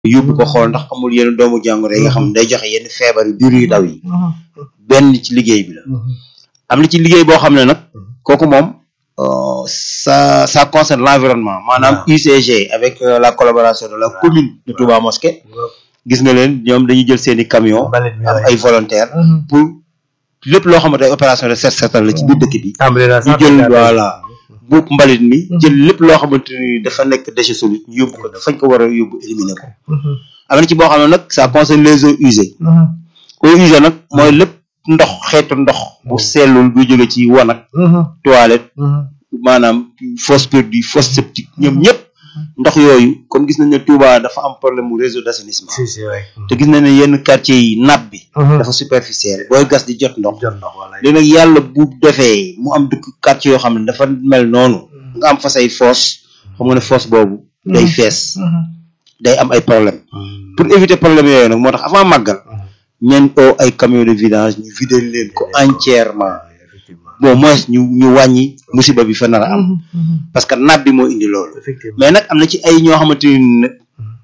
yóbbu ko xool ndax amul yenn doomu jàngoro yi nga xam ne day joxe yenn feebar yu biir yu daw yi benn ci liggéey bi la am na ci liggéey boo xam ne nag kooku moom euh, ça ça concerne l'environnement maanaam UCG avec euh, la collaboration de la commune de Touba Mosquée gis nga leen ñoom dañuy jël seeni camion mbalit mi am ay volontaires pour lépp loo xamante ay opération de set setal la ci biir dëkk bi tàmbali naa ñu sax jël voilà buub mbalit mi jël lépp loo xamante ni dafa nekk déchet solide ñu yóbbu ko fañ ko war a yóbbu éliminer ko am na ci boo xam ne nag ça concerne les eaux usées eaux usées nag mooy lépp ndox xeetu ndox bu sellul du jóge ci wanag toilette maanaam fosse perdue fosse septique ñoom ñëpp ndox yooyu comme gis nañ ne Touba dafa am problème mu réseau d'assainissement si si waay te gis nañ ne yenn quartier yi nappe bi dafa superficielle booy gas di jot ndox jot ndox wala léegi nag yàlla bu defee mu am dëkk quartier yoo xam ne dafa mel noonu nga am fa say fosse xam nga ne fosse boobu day fees day am ay problème pour éviter problème yooyu nag moo tax avant màggal ñeen oo ay camion de vidange ñu vider leen ko entièrement effectivement bon moins ñu ñu wàññi musiba bi fa nar a am parce que nappe bi moo indi loolu effectivement mais nag am na ci ay ñoo xamante ni nag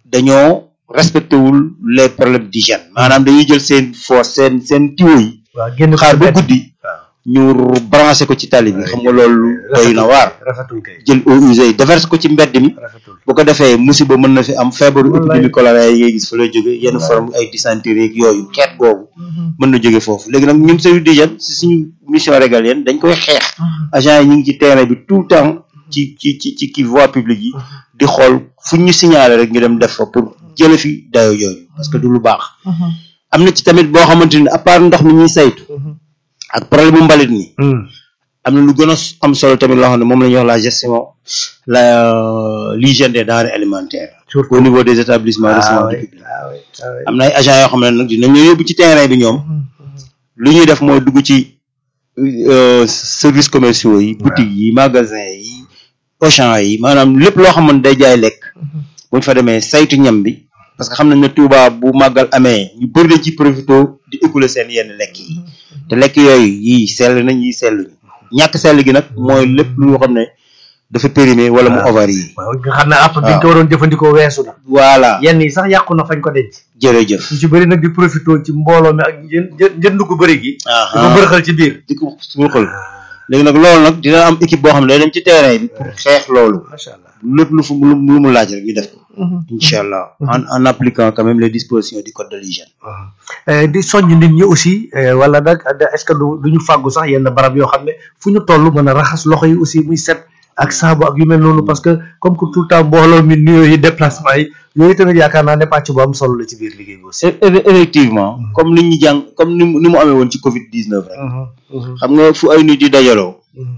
dañoo respecté wul les problèmes d'hygiène maanaam dañuy jël seen fosse seen seen tuyau yi waaw génn ko xaar ba bett. guddi waaw ñu branché ko ci tali bi xam nga loolu doy na waar rafetul kay jël eaux usées yi déverse ko ci mbedd mi rafetul bu ko defee musiba mën na fi am feebaru épidémie choléra yi ngay gis fa lay jóge yenn forme ay dysenterie yeeg yooyu xeet googu mën na jóge foofu léegi nag ñun service d'hygiène si suñu mission régalienne dañ koy xeex agent yi ñu ngi ci terrain bi tout le temps ci ci ci ci kii voie publique yi di xool fu ñu signalé rek ñu dem def fa pour jële fi dayo yooyu parce que du lu baax am na ci tamit boo xamante ni à part ndox mi ñuy saytu ak problème mu mbalit mi am na lu gën a am solo tamit loo xam ne moom la ñuy wax la gestion la l'hygiène des denrées alimentaires surtout au niveau des établissements de ah santé oui publique ah oui ah oui am na ay agents yoo xam ne nag dinañu yóbbu ci terrain bi ñoom lu ñuy def mooy dugg ci euh, services commerciaux yi boutiques yi magasins yi Auchan yi maanaam lépp loo xam ne day jaay lekk buñ fa demee saytu ñam bi parce que xam nañ ne Touba bu màggal amee ñu bëri dañ ci profité di écouler seen yenn lekk yi te lekk yooyu yii sell nañ yii selluñu ñàkk sell gi nag mooy lépp lu xam ne dafa périmé wala mu ovarie waaw nga xam ne app bi nga ko waroon jëfandikoo weesu na voilà yenn yi sax yàqu na fañ ko denc jërëjëf ñu ci bëri nag di profité ci mbooloo mi ak jën jën jënd ko bëri gi di ko bërxal ci biir di ko suuxal léegi nag loolu nag dina am équipe boo xam ne day dem ci terrain bi pour xeex loolu macha allah lépp lu fu lu lu mu laaj rek ñu def ko incha allah en en appliquant quand même les dispositions du code de l'hygiène Eh, di soññ nit ñi aussi eh, wala nag est-ce que du du ñu fàggu sax yenn barab yoo xam ne fu ñu toll mën a raxas loxo yi aussi muy set ak saabu ak yu mel noonu parce que comme que tout le temps mbooloo mi nuyoo yi déplacement yi yooyu tamit yaakaar naa ne pàcc bu am solo la ci biir liggéey bi aussi. E- e- effectivement comme ni ñu jàng comme ni mu ni mu amee woon ci Covid 19 rek xam nga fu ay nit di dajaloo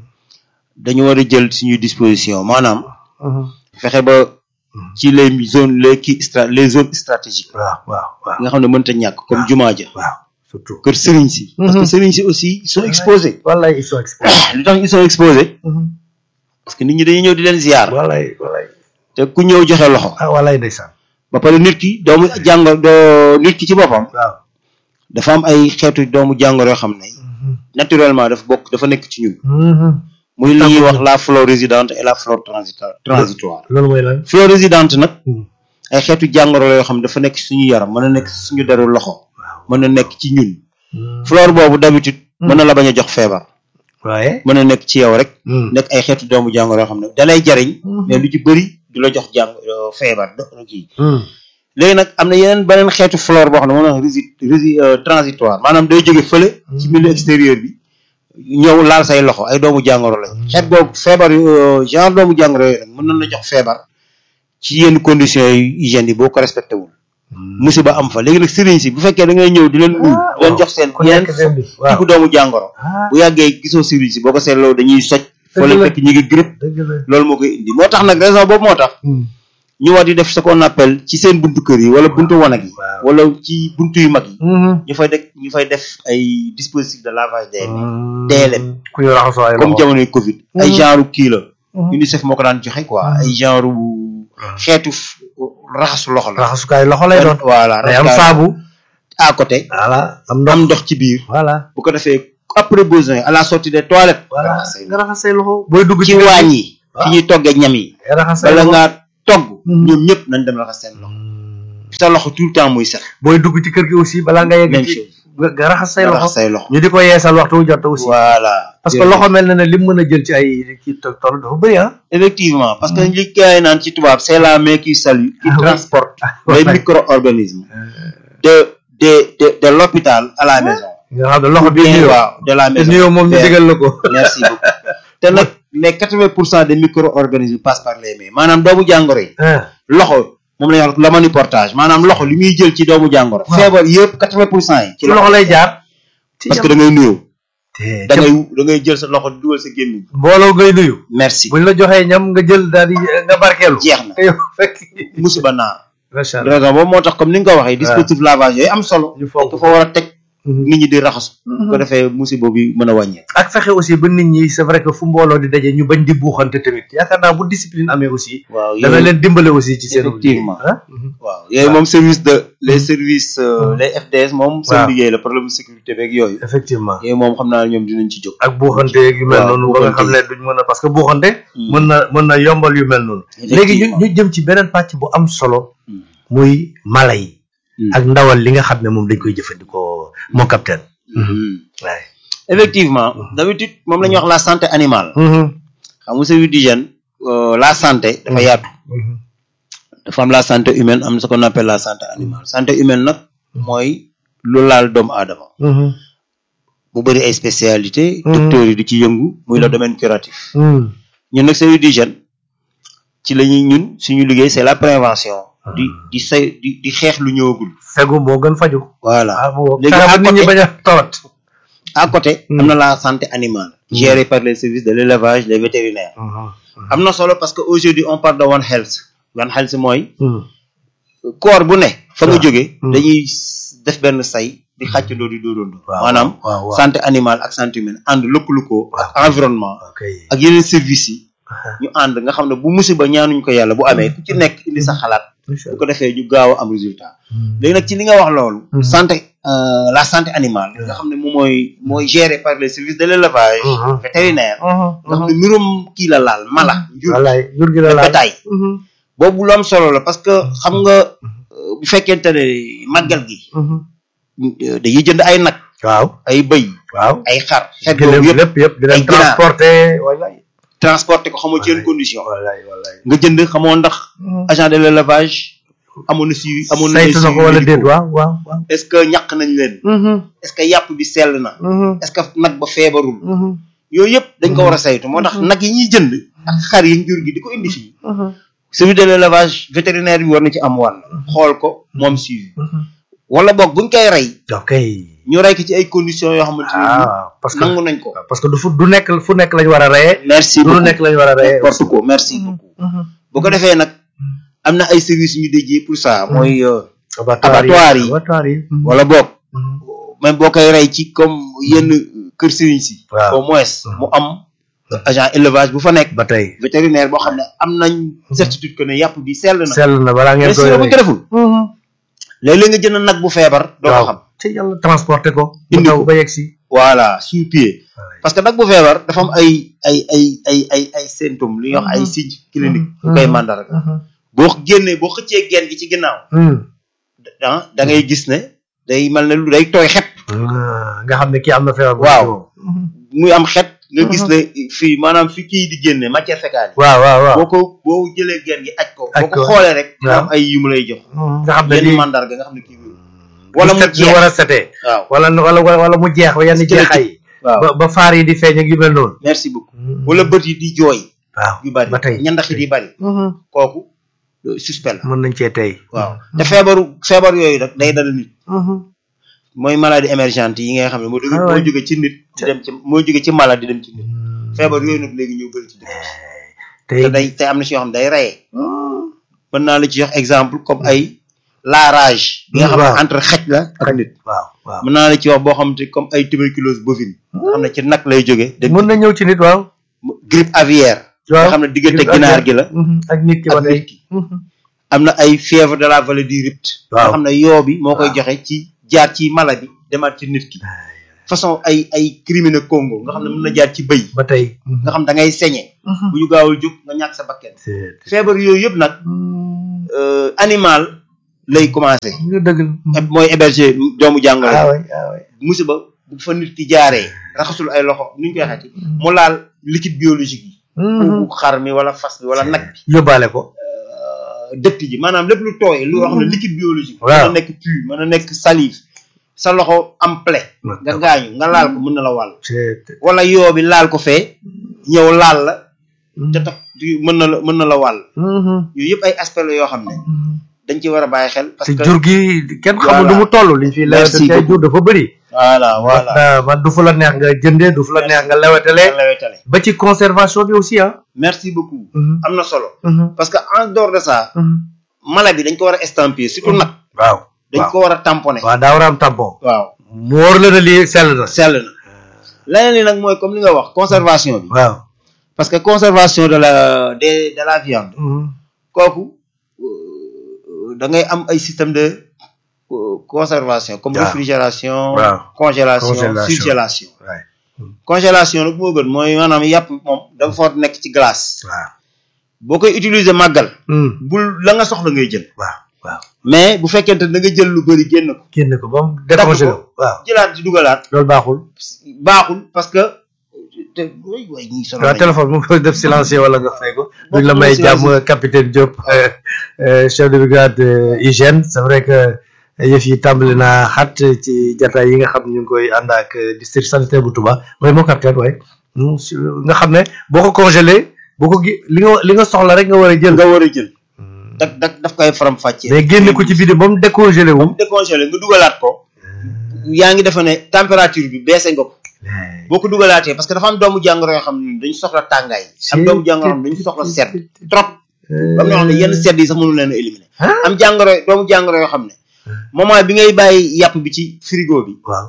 dañu war a jël suñuy disposition maanaam fexe ba ci les zones les kii stra les zones stratégiques waaw waaw waaw nga xam ne mënta ñàkk comme jumaa ja waaw surtout. kër sëriñ si parce que sëriñ si aussi ils sont exposés wallaay ils sont exposés. lu tax ils sont exposés parce que nit ñi dañuy ñëw di leen ziar wallaay wallaay te ku ñëw joxe loxo ah wallaay ndeysaan. ba pare nit ki doomu jàngoro doo nit ki ci boppam waaw. dafa am ay xeetu doomu jàngoro yoo xam ne naturellement dafa bokk dafa nekk ci ñun muy li ñuy wax la flore résidente et la flore transita- transitoire loolu mooy lan. flore résidente nag ay xeetu jàngoro la yoo xam ne dafa nekk suñu yaram mën na nekk suñu deru loxo mën na nekk ci ñun flore boobu d'habitude mën na la bañ a jox feebar waaye. mën na nekk ci yow rek nekk ay xeetu doomu jàngoro yoo xam ne dalay jariñ mais lu ci bëri du la jox jàng euh, feebar do kii léegi nag am na yeneen beneen xeetu flore boo xam ne moom la wax rési rési transitoire maanaam day jóge fële ci milieu extérieur bi ñëw laal say loxo ay doomu jàngoro la xeet googu feebar yu euh, genre doomu jàngoro yooyu nag mën nañ la jox feebar ci yenn conditions yi hygiène yi boo ko respecté wul musiba am fa léegi nag sëriñ si bu fekkee da ngay ñëw di leen nuyu di leen jox seen ku yeneen nekk seen bi waaw. tiku doomu jàngoro ah bu yàggee gisoo sëriñ si boo ko seetloo dañuy soj foo leen la. fekk ñu ngi grippe dëgg la. loolu moo koy indi moo tax nag raison boobu moo tax ñu war di def ce qu'on appelle ci seen buntu kër yi wala buntu wanag yi Waaw. wala ci buntu yu mag yi ñu fay def ñu fay def ay dispositifs de lavage des mains DLM ku ñu raxasoo ay comme loxo. jamonoy Covid ay genre kii la UNICEF moo ko daan joxe quoi ay genre xeetu f- raxasu loxo la raxasukaay loxo lay doon. voilà day am raxasukaay saabu. à côté voilà am ndox. am ndox ci biir voilà. bu ko defee après besoin à la sortie des toilettes voilà raxas say nga raxas say loxo. booy dugg ci kër gi, waañ yi fi waaw. ñuy toggee ñam yi nga raxas say bala loxo. ngaa togg Mhm. ñoom ñëpp nañ dem raxas seen loxo sa loxo tout le temps muy set booy dugg ci kër gi aussi balaa nga yegg même ci chose nga nga raxas say nga loxo raxas say loxo ñu di ko yeesal waxtu wu jot aussi voilà parce que loxo mel na ne lim mën a jël ci ay ci to- toll dafa bëri ah effectivement parce que li gars yi naan ci tubaab c'est la main qui salue qui Ah oui. transporte Ouais. les micro-organismes de de de de l'hôpital à la maison nga xam ne loxo bi bien nuyoo waaw de la te maison nuyoo moom ñu Bien. digal la ko merci beaucoup te nag les quatre-vingts pour cent des micro-organismes passent par les mains maanaam doomu jàngoro yi ah loxo moom la ñuy wax le maniportage maanaam loxo li muy jël ci doomu jàngoro Waaw. feebar yëpp quatre-vingts pour cent yi ci loxo lay jaar ci parce que da ngay nuyoo te da ngay da ngay jël sa loxo dugal sa gémmiñ mbooloo ngay nuyu merci buñ la joxee ñam nga jël daal di nga barkeelu jeex na te yow fekk musiba naar macha allah raison boobu moo tax comme ni nga ko waxee dispositif lavage yooyu am solo ñu foog dafa war a teg nit ñi di raxasu bu ko defee musiba bi mën a wàññee ak fexe aussi ba nit ñi c'est vrai que fu mbooloo di daje ñu bañ di buuxante tamit yaakaar naa bu discipline amee aussi waaw dana yooyu leen dimbale aussi ci seen Effectivement. ah waaw yooyu moom service de les services euh, les FDS moom seen Waaw. liggéey la problème de sécurité beeg yooyu effectivement yooyu moom xam naa ne ñoom dinañ ci jóg ak buuxante yu mel Waaw, noonu ba nga buuxante xam ne duñ mën a parce que buuxante Hmm. mën na mën na yombal yu mel noonu léegi ñu ñu jëm ci beneen pàcc bu am solo Hmm. muy mala yi Hmm. ak ndawal li nga xam ne moom dañ koy jëfandikoo mon capitaine Mhm. waaye effectivement d'habitude moom la ñuy wax la santé animale xam nga service d'hygiène euh, la santé dafa yaatu dafa am la santé humaine am na ce qu'on appelle la santé animale santé humaine nag mooy lu laal doomu aadama bu bëri ay spécialité Mhm. docteurs yi di ci yëngu muy le domaine curatif ñun nag service d'hygiène ci la ñuy ñun suñu liggéey c'est la prévention di di say di di xeex lu ñëwagul fegu moo gën faju voilà ah moo Léegi fexe ba à nit ñi côté- bañ a tawat à côté am na la santé animale gérée par les services de l'élevage les vétérinaires am na solo parce que aujourd'hui on parle de one health one health mooy corps bu ne fa nga Waaw. jóge Hmm. dañuy s- def benn say di xàccandoo di dóorandoo Waaw, maanaam waaw, waaw. santé animale ak santé humaine ànd lëkkalu ko ak environnement ok ak yeneen services yi ñu ànd nga xam ne bu musiba ñaanuñ ko yàlla bu amee ku ci nekk indi sa xalaat bu ko defee ñu gaaw a am résultat léegi nag ci li nga wax loolu Mhm. santé euh, la santé animale nga xam ne moom mooy mooy géré par les services de l'élevage Mhm. vétérinaire nga xam ne mbirum kii la laal mala njur wallaay jur gi la laal bétail boobu lu am solo la parce que xam nga euh, bu fekkente ne màggal gi euh, dañuy jënd ay nag waaw ay bëy waaw ay xar xeet gëlëm boobu yëpp lépp yëpp di leen ay ginaar. transporter wallaay transporté ko xamoo ci yenn condition wallaay wallaay nga jënd xamoo ndax agent de l'élevage amoon na si amoon na saytu na ko wala déet waaw waaw waaw est-ce que ñàkk nañ leen est-ce que yàpp bi sell na est-ce que nag ba feebarul yooyu yëpp dañ ko war a saytu moo tax nag yi ñuy jënd ak xar yi jur gi di ko indi fii service de l'élevage vétérinaire bi war na ci am wàll xool ko moom suivi wala boog buñ koy rey ok ñu rey ko ci ay conditions yoo xamante ne ah parce que nangu nañ ko parce que du fu du nekk fu nekk lañ war a reyee merci du lu nekk lañ war a reyee n'importe quoi merci beaucoup bu ko defee nag am na ay services yu ñu déjee pour ça mooy euh, abattoir yi. abattoir yi wala boog même boo koy rey ci comme yenn kër sëriñ si Waaw. au moins mu am agent élevage bu fa nekk ba tey vétérinaire boo xam ne am nañ certitude que ne yàpp bi sell na sell na balaa ngeen mais koy sinon bu ñu rey ko deful léeg-léeg nga jënd nag bu feebar doo ko waaw xam ci yàlla transporter ko mu Indi daw ko. ba yegg si voilà sur pied parce que nag bu feebar dafa am ay ay ay ay ay ay symptômes li ñuy wax ay signes cliniques yu koy mandarga boo génnee boo xëccee genn gi ci ginnaaw ah da ngay gis ne day mel ne lu day tooy xet nga xam ne kii am na feebar bu Waaw. ñëw. muy am xet nga gis ne fii maanaam fi kii di génne matière fécale waaw waaw waaw boo ko boo jëlee genn gi aj ko Aj boo ko ko. xoolee rek dina Waaw. am ay yu mu lay jox nga xam ne yenn lii mandarga nga xam ne kii wér wala mu set jeex ñu war a setee waaw wala wala wala wala mu jeex ba yenn Squelettique. jeexay waaw ba ba faar yi di feeñ ak yu mel noonu merci beaucoup wala bët yi di jooy waaw yu bari ba tey ñandax yi di bari kooku euh, suspect la mën nañ cee tey waaw te feebaru feebar yooyu nag day dal nit mooy maladie émergente yi nga xam ne moo jóge Ah moo ouais. jóge ci nit di dem ci moo jóge ci malade di dem ci nit feebar yooyu nag léegi ñëw bëri ci dëkk tey te day te am na si yoo xam ne day reyee mën naa la ci jox exemple comme ay la rage bi nga xam Waaw. ne entre xaj la ak nit waaw waaw mën naa la ci wax boo xam te comme ay tuberculose bovine nga xam ne ci nag lay jóge dem mën na ñëw ci nit waaw grippe aviaire waaw nga xam ne diggante ginaar gi la Mhm, ak nit ki ba ak tey nit ki am na ay fièvre de la vallée du Rift nga Waaw. xam ne yoo bi moo koy joxe ci jaar ci mala bi demaat ci nit ki façon ay ay criminel Congo nga xam ne mën na jaar ci bëy ba tey nga xam da ngay sañe bu ñu gaawul jóg nga ñàkk sa bakken feebar yooyu yëpp nag euh, animal lay commencé nga dëgg mooy héberger doomu jàngoro ah oui ah oui musiba bu fa nit ki jaaree raxasul ay loxo nuñ koy xati mu laal liquide biologique yi bu xar mi wala fas bi wala nag bi yóbbaale ko dëtt ji maanaam lépp lu tooy lu wax ne liquide biologique Waaw. mën na nekk pu mën na nekk salive sa loxo am plaie nga gaañu nga laal ko mën na la wàll c'est wala yoo bi laal ko fee ñëw laal la te tax mën na la mën na la wàll yooyu yëpp ay aspect la yoo xam ne dañ ci war a bàyyi xel parce te que jur gi kenn xamul Voilà. nu mu toll liñ fi lewete Merci tey jur beaucoup. dafa bëri voilà voilà man man du fu la neex nga jëndee du fu la neex nga lewetele lawetale ba ci conservation bi aussi ah merci beaucoup am na solo Mhm. parce que en dehors de ça Mhm. mala bi dañ ko war a estampiller surtout nag waaw dañ ko war a tamponner waaw daa war a am tampon waaw mu wóor la ne lii sell na sell na leneen li nag mooy comme li nga wax conservation bi waaw parce que conservation de la de de la viande kooku euh, da ngay am ay système de euh, conservation comme Waaw. réfrigération Waaw. congélation Congélation. surgélation waay congélation nag moo gën mooy maanaam yàpp moom dafa foot nekk ci glace waaw boo koy utiliser màggal Hmm. bul la nga soxla ngay jël waaw waaw mais bu fekkente da nga jël lu bëri génn ko génn ko ba mu décongelé ko. waaw jëlaat di dugalaat loolu baaxul baaxul parce que te way way ñi solo waaw téléphone mu koy def silencieux wala nga fay ko duñ la may jàmm capitaine Diop euh, euh, chef de brigade euh, hygiène c'est vrai que yëf yi tàmbali naa xat ci jataay yi nga xam ne ñu ngi koy ànd ak euh, district sanitaire bu Touba mooy moo capitaine waaye Mm, si- nga xam ne boo ko congelé boo ko gi li nga li nga soxla rek nga war a jël nga war a jël dak dak daf koy faram fàccee mais génne ko ci biir ba mu décongelé wu décongelé nga dugalaat ko yaa ngi defe ne température bi baissé nga ko boo ko dugalaatee parce que dafa am doomu jàngoro yoo xam ne dañu soxla tàngaay am doomu jàngoro yoo xam ne dañu soxla sedd trop am na yoo xam ne yenn sedd yi sax mënu leen a éliminer am jàngoro doomu jàngoro yoo xam ne moment bi ngay bàyyi yàpp bi ci frigo bi waaw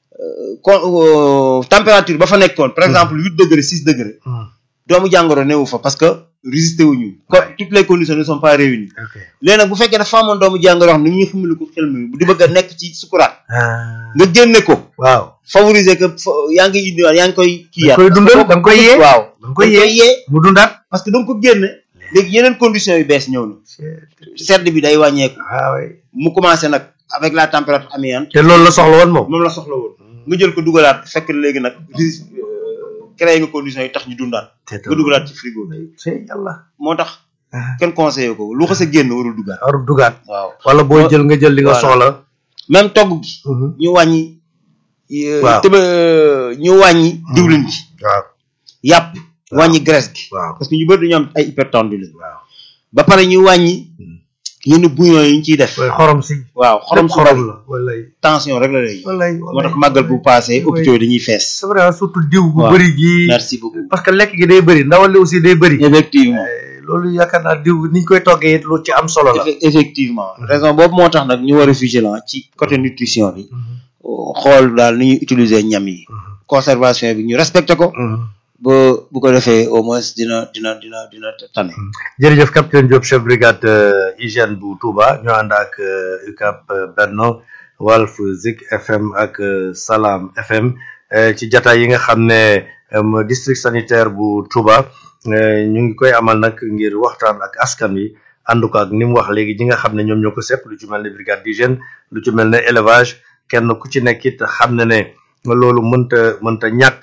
con température ba fa nekkoon par exemple huit degré six degré doomu jàngoro newu fa parce que résister wuñu ko toutes les conditions ne sont pas réunies ok léegi nag bu fekkee dafa amoon doomu jàngoro yoo xam ne ni ñuy xamali ko xel mi di bëgg a nekk ci sukuraat ah nga génne ko waaw favoriser que fo- yaa ngi indiwaat yaa ngi koy kii da koy dundal da nga koy yee waaw da nga koy yee mu dundaat parce que da nga ko génne léegi yeneen conditions yu bees ñëw na sedd bi day wàññeeku ah oui mu commencé nag avec la température ambiante te loolu la soxla woon moom moom la soxla woon nga jël ko dugalaat fekk léegi nag ris- euh, créé nga conditions yi tax ñu dundaat nga dugalaat ci frigo bi c'est yàlla moo tax kenn conseillé ko lu xas a génn warul dugaat warul dugaat waaw wala booy jël nga jël li nga Voilà. soxla même togg gi ñu wàññi euh, Waaw. tëba ñu wàññi diwlin bi waaw yàpp wàññi graisse gi waaw parce que ñu bëri dañu am ay hypertendu lañ waaw ba pare ñu wàññi yenn bouillon yi ñu ciy def mooy xorom si waaw xorom su xorom bari la walay tension rek la lay walay moo tax màggal bu passé hôpitaux yi dañuy fees c'est vrai surtout diw bu Waaw. bëri gi merci beaucoup parce que lekk gi day bëri ndawal li aussi day bëri effectivement Eh, loolu yaakaar naa diw niñ koy toggee it lu ci am solo la Effe- effectivement raison boobu moo tax nag ñu war a vigilant ci côté nutrition bi xool daal ni ñuy utiliser ñam yi conservation bi ñu respecté ko ba bu ko defee au moins dina dina dina dina tane jërëjëf capitaine Diop chef brigade euh, hygiène bu Touba ñu ànd ak euh, UCAP euh, Benno Walf Zik FM ak euh, Salam FM euh, ci jataay yi nga xam ne euh, district sanitaire bu Touba euh, ñu ngi koy amal nag ngir waxtaan ak askan wi ànd ko ak ni mu wax léegi ñi nga xam ne ñoom ñoo ko sepp lu ci mel ne brigade d'hygiène lu ci mel ne élevage kenn ku ci nekk it xam ne ne loolu mënta mënta ñàkk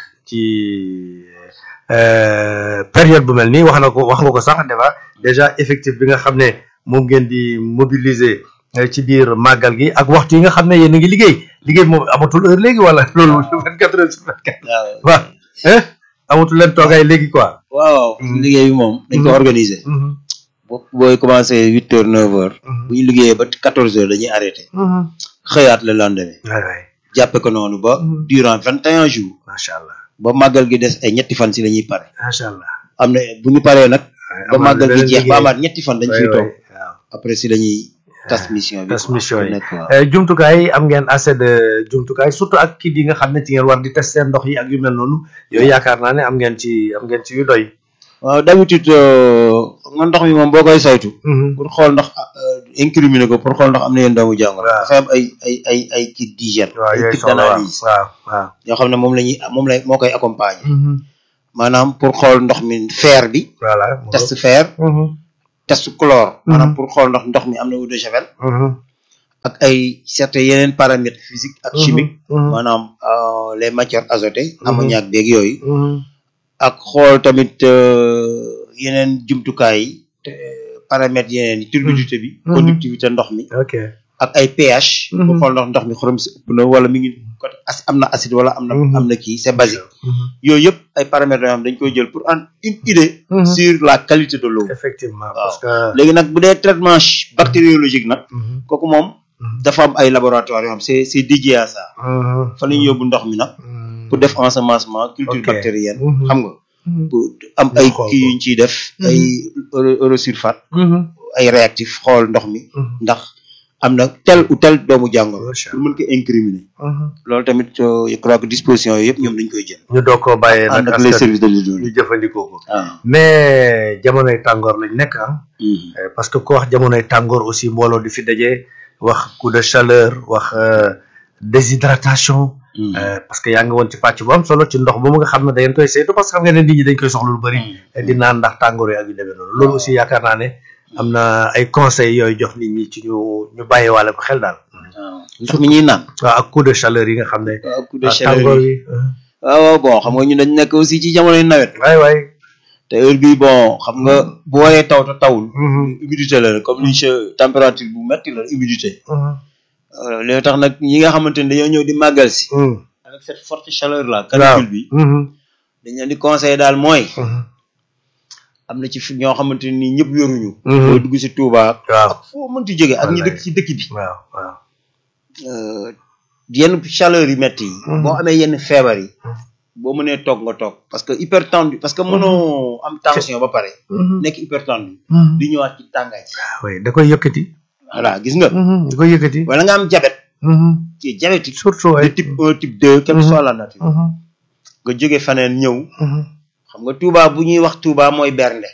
ci euh, période bu mel nii wax na ko wax nga ko sax déjà déjà effectif bi nga xam ne moom ngeen di mobiliser euh, ci biir màggal gi ak waxtu yi nga xam ne yéen a ngi liggéey liggéey moom amatul heure léegi wala loolu vingt quatre heures sur vingt quatre waaw waaw eh amatul leen toogaay léegi quoi waaw liggéey bi moom dañ ko Mhm. organiser bo booy commencé huit heures neuf heures bu ñu liggéeyee ba quatorze heures dañuy arrêté xëyaat le lendemain waay waay jàppe ko noonu ba Mhm. durant vingt et un jours macha allah ba màggal gi des ay ñetti fan si la ñuy pare macha allah am na bu ñu paree nag ba amaat màggal gi beneen jeex ba liggéey. amaat ñetti fan dañ waay fiy waay toog waaw après si la ñuy tas mission bi tas quoi. mission yi. nekk waaw. Eh, jumtukaay yi am ngeen assez de jumtukaay surtout ak kit yi nga xam ne ci ngeen war di tester ndox yi ak yu mel noonu yooyu yaakaar naa ne am ngeen ci am ngeen ci yu doy. waaw d'habitude nga ndox mi moom boo koy saytu pour xool ndax euh, incriminer ko pour xool ndax am na yenn doomu jàngoro Waaw. dafa am ay ay ay ay kit d'hygiène waaw ay yooyu kit soxla waaw d'analyse waaw waaw. yoo xam ne moom la ñuy moom la moo koy accompagner maanaam pour xool ndox mi fer bi voilà. mu test fer ngoog. test chlore maanaam pour xool ndax ndox mi am na eau de javel ak ay certains yeneen paramètres physiques ak chimiques maanaam euh, les matières azotées ammoniac beeg yooyu ak xool tamit euh, yeneen jumtukaay yi te paramètres yeneen yi turbidité bi Mhm. conductivité ndox mi ok ak ay pH Mhm. pour xool ndax ndox mi xorom si ëpp na wala mi ngi côté ac- am na acide wala am na Mhm. am na kii c'est basique yooyu yëpp ay paramètres yoo xam dañ koy jël pour en une idée Mhm. sur la qualité de l'eau effectivement Waaw. parce que léegi nag bu dee traitement ch- bactériologique nag Mhm. kooku moom Mhm. dafa am ay laboratoire yoo xam c'est c'est dédié à ça Mhm. fa la ñu yóbbu ndox mi nag Mhm. pour def ensemencement culture Ok. bactérienne Mhm. xam nga Mhm. pour am Ñu ay xool kii ko. yuñ ciy def Mhm. ay euro- eurosulfate Mhm. ay réactif xool ndox mi Mhm. ndax am na tel ou tel doomu jàngoro Macha pour mën ko incriminer Mhm. loolu tamit euh, je crois que disposition yooyu yëpp ñoom dañ koy jël ñu doog koo bàyyee ànd nag ak les askan services de ñu l'hydraulique jëfandikoo ko ah mais jamonoy tàngoor lañ nekk ah mhm. Euh, parce que ko wax jamonoy tàngoor aussi mbooloo di fi daje wax coup de chaleur wax euh, déshydratation Mhm. euh, parce que yaa ngi woon ci pàcc bu am solo ci ndox moomu nga xam ne da ngeen koy saytu parce que xam ngeen ne nit ñi dañ koy soxla lu bëri Mhm. di naan ndax tàngoor yi ak yu demee noonu loolu aussi yaakaar naa ne am na ay conseils yooyu jox nit ñi ci ñu ñu bàyyi wàlle ko xel daal waaw ndox mi ñuy naan waaw ak coup de chaleur yi nga xam ne waaw coup de ak chaleur tàngoor yi yi waaw waaw bon xam nga ñu dañ nekk aussi ci jamonoy nawet waay waay te heure bii bon xam nga bu waree taw te tawul Mhm. humidité la comme ni che température bu metti la humidité Euh, léegi tax nag ñi nga xamante ni dañoo ñëw di màggal si Mhm. avec cette forte chaleur là waaw canicule bi Mhm. dañ leen di conseiller daal mooy Mhm. am na ci fi ñoo xamante ni ñëpp yoruñu Mhm. boo dugg si Touba waaw ak foo mënti jóge ak ñi Wallaay. dëkk ci dëkk bi waaw waaw Euh, yenn chaleur yi metti yi Mhm. boo amee yenn feebar yi boo mënee toog nga toog parce que hypertendu parce que mënoo am tension ba pare nekk hypertendu Mhm. di ñëwaat ci tàngaay oui da koy yëkkati voilà gis nga da koy yëkkati wala nga am diabète ci diabétique surtout de ay type 1 type 2 quelle que Mhm. soit la nature nga jóge faneen ñëw xam nga Touba bu ñuy wax Touba mooy bernde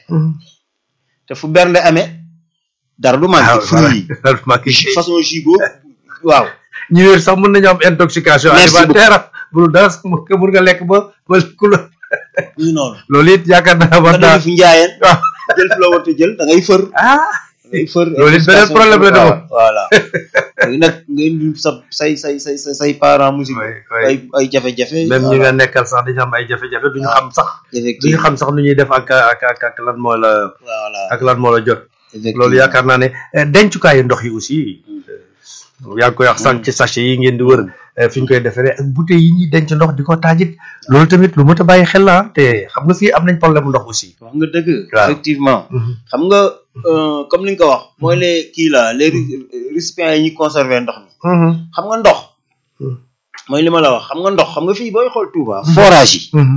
te fu bernde amee dara du manqué fruits yi jus- façon jus boobu waaw ñu wér sax mën nañu am intoxication Merci alimentaire bu dul dara sax mën nga mën nga lekk ba ba ku la ñu noonu loolu it yaakaar naa war nga naa def fu njaayeen waaw jël fu la war a jël da ngay fër ah da ngay fër Loolu it beneen problème la de moom. voilà léegi nag nga indi sa say say say say say parents musique Oui, oui. ay ay jafe-jafe même ñi voilà. nga nekkal sax dañu am ay jafe-jafe duñu Ah. xam sax duñu effectivement xam sax nu ñuy def ak ak ak ak lan moo la voilà ak lan moo la jot effectivement loolu yaakaar naa ne eh, dencukaayu ndox yi aussi yaa ngi koy wax sànq ci sachet yi ngeen di wër eh, fi ñu koy defaree ak bouteilles yi ñuy denc ndox di ko taajit loolu tamit lu mot a bàyyi xel la ah, te xam nga fii am nañ problème mu ndox aussi. wax nga dëgg Waaw. effectivement xam nga euh, comme ni nga ko wax mooy les kii la les ri- récipients yi ñuy conserver ndox mi xam nga ndox Hmm. mooy li ma la wax xam nga ndox xam nga fii booy xool Touba forage yi Mhm.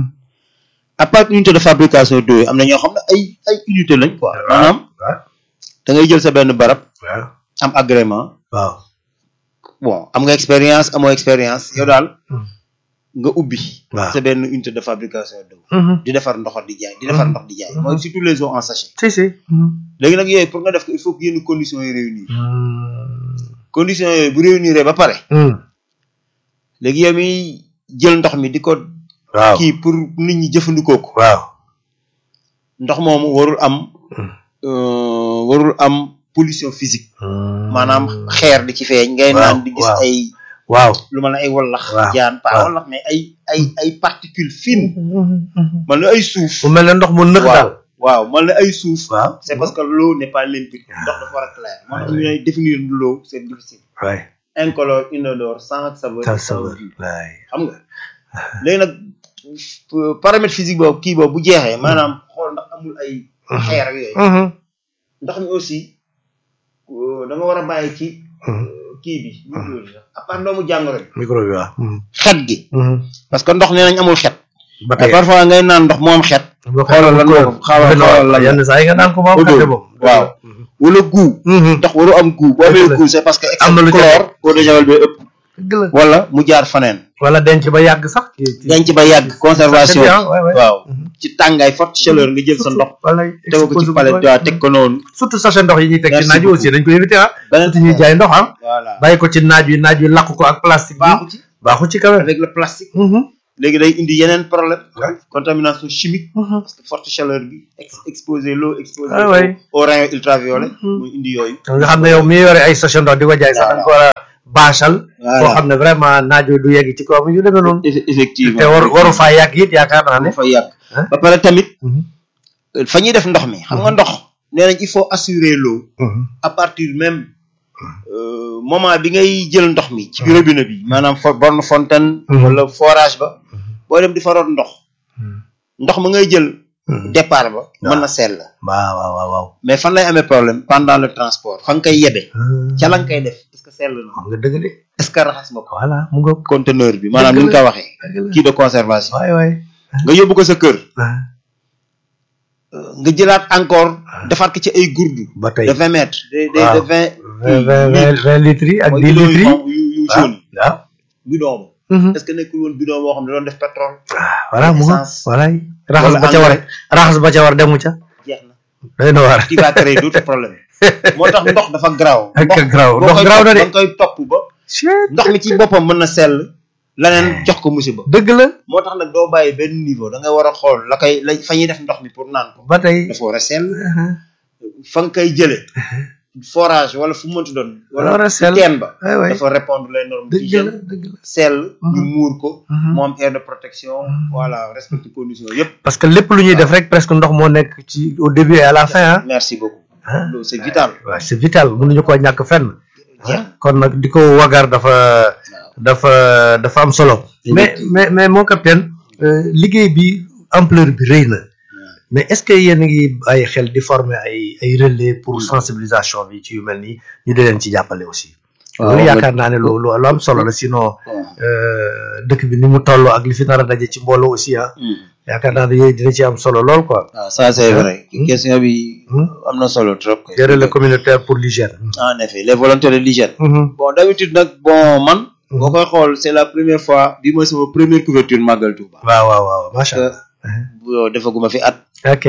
à part unité de fabrication d'eau yi am na ñoo xam ne ay ay unité lañ quoi maanaam waaw da ngay jël sa benn barab waaw am agrément waaw. bon am nga expérience amoo expérience yow daal Hmm. nga ubbi waaw. sa benn unité de fabrication d'eau Mhm. di defar ndox di jaay di defar Hmm. ndox di jaay Hmm. mooy surtout les eaux en sachet si si. léegi nag yooyu pour nga def ko il faut que yenn conditions yi réunir Mhm. conditions yooyu bu réunir ba pare Mhm. léegi yow mi jël ndox mi di ko waaw kii pour nit ñi jëfandikoo ko waaw. ndox moomu warul am Hmm. euh, warul am pollution physique Mhm. maanaam xeer di ci feeñ ngay Waaw, naan di gis waaw. ay waaw. lu ma la ay wallax Waaw, jaan pas waaw. wallax mais ay ay ay particules fines man na ay suuf mu mel ne ndox mu nëx daal. waaw man na ay suuf waaw. c'est parce que l'eau n'est pas limpide ndox dafa war a clair moo tax ñu lay définir l'eau c'est difficile waay. incolore inodore sans saveur tal sans saveur goût waay. xam nga léegi nag euh, paramètre physique boobu kii boobu bu jeexee maanaam xool ndax amul ay xeer ak yooyu Mhm. ndox mi aussi euh, da nga war a bàyyi ci Mhm. kii bi ñu tudd sax à part doomu jàngoro bi micro bi waaw. Mhm. xet gi Mhm. parce que ndox nee nañ amul xet ba mais tey parfois ngay naan ndox mu am xet boo xoolal lan moo ko xaaral xoolal lan yenn saa yi nga naan ko moom Odeur. xate moom. waaw wala goût ndox waru am goût boo amee Dëgg la. goût c'est parce que excès Am na de lu ca chlore eau de javel bi ëpp dëgg la. wala mu jaar faneen wala denc ba yàgg sax. ci ci denc ba yàgg conservation c'est bien, ouais, ouais. waaw Mhm. ci tàngaay forte chaleur nga jël sa ndox wala tegu ko ci palette waaw teg ko noonu surtout sachet ndox yi ñuy teg ci Merci naaj wi aussi dañ ko éviter ah. beneen surtout ñuy jaay ndox ah. voilà bàyyi ko ci naaj wi naaj wi lakk ko ak plastique bi. baaxu ci baaxu ci kawe. avec le plastique Mhm. léegi day indi yeneen problème Ouais. contamination chimique Mhm. parce que forte chaleur bi ex exposer l'eau exposer Ah, au- ouais. au rayon ultraviolet Mhm. muy indi yooyu nga xam ne yow mi yore ay station ndox di ko jaay sax da nga ko war a baachal Voilà. foo xam ne vraiment naajo du yegg ci kawam yu demee noonu Eff- effectivement te war waru faa yàgg it yaakaar naa ne fa yàgg Hein? ba pare tamit Mhm. fa ñuy def ndox mi xam nga ndox nee nañ il faut assurer l'eau Mhm. à partir même euh, moment bi ngay jël ndox mi ci robinet bi maanaam fo borne fontaine Mhm. wala forage ba boo dem di fa root ndox ndox ma ngay jël Mhm. départ ba mën na sell waaw waaw waaw waaw mais fan lay amee problème pendant le transport fa nga koy yebe ca la nga koy def est ce que sell na xam nga dëgg de est ce que raxas nga ko voilà mu nga conteneur bi maanaam ni nga ko waxee dëgg la kii de conservation waay waay nga yóbbu ko sa kër ah, nga jëlaat encore defaat ko ci ay gourdu ba tey de vingt mètres de de Waaw. de vingt vingt vingt vingt vingt litres yi ak mooy dix bidon litres yu yi xonq yu yu waaw jaune waaw bidon ba Mhm. est ce que nekkul woon bidon boo xam ne doon def pétrole ah voilà mu nga essence. voilà raxas Wala ba ca war engrais. raxas ba ca war demu ca jeex na day na war qui va créer d'autres problèmes moo tax ndox dafa garaaw ak ndox garaaw boo ndox koy garaaw na topp de da nga koy topp ba ndox mi ci boppam mën na sell leneen jox ko musiba dëgg la moo tax nag doo bàyyi benn niveau da nga war a xool la koy la fa ñuy def ndox mi pour naan ko ba tey dafa war a sell fa nga koy jële forage wala fu mu mënti doon war a wala sell teen ba waay waay dafa répondre les normes dëgg la d'hygiène dëgg la sell ñu Mhm. muur ko Mhm. mu am aire de protection voilà respecter conditions yëpp parce que lépp lu ñuy def rek presque ndox moo nekk ci au début et à la fin ah merci beaucoup ah loolu c'est vital waaw c'est vital mënuñu koo ñàkk fenn jeex kon nag di ko wagar dafa dafa dafa am solo mais mais mais mon capitaine euh, liggéey bi ampleur bi rëy na mais est-ce que yéen a ngi bàyyi xel di former ay ay relais pour sensibilisation bi ci yu mel nii ñu di leen ci jàppale aussi Waaw, loolu nga- yaakaar naa ne lu lu lu am solo la sinon euh, dëkk bi ni mu toll ak li fi nar a daje ci mbooloo aussi ah yaakaar naa ne yooyu dina ci am solo lool quoi waaw ça c'est vrai question bi Hmm. am na solo trop des relais communautaires pour l'hygiène en effet les volontaires de l'hygiène Mhm. bon d'habitude nag bon man boo koy xool c'est la première fois bi mooy sama première couverture Magal Touba waaw waaw waaw macha que allah bu defaguma fi at ok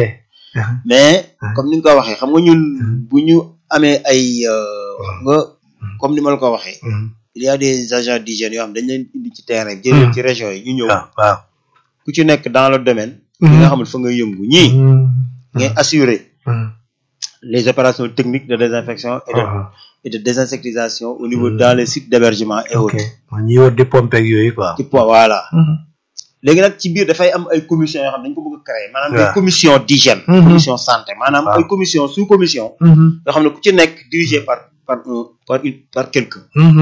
mais Mhm. comme ni nga ko waxee xam nga ñun bu ñu amee ay euh, xam nga comme ni ma la ko waxee Mhm. il y a des agents d'hygiène yoo xam dañ leen indi ci terrain bi jël leen ci région yi ñu ñëw waaw waaw ku ci nekk dans le domaine ki nga xamul fa nga yëngu ñii ngay assurer Mhm. les opérations techniques de désinfection et de, Mhm. et de désinsectisation au niveau dans les sites d'hébergement et ok autres man ñi wër di pompe ak yooyu quoi. ci point voilà léegi nag ci biir dafay am ay commission yoo xam ne dañ ko bëgg a créer maanaam Waaw. des commission d'hygiène Mhm. commission santé maanaam Waaw. ay commission sous commission yoo xam ne ku ci nekk dirigé par par un par une par quelqu'un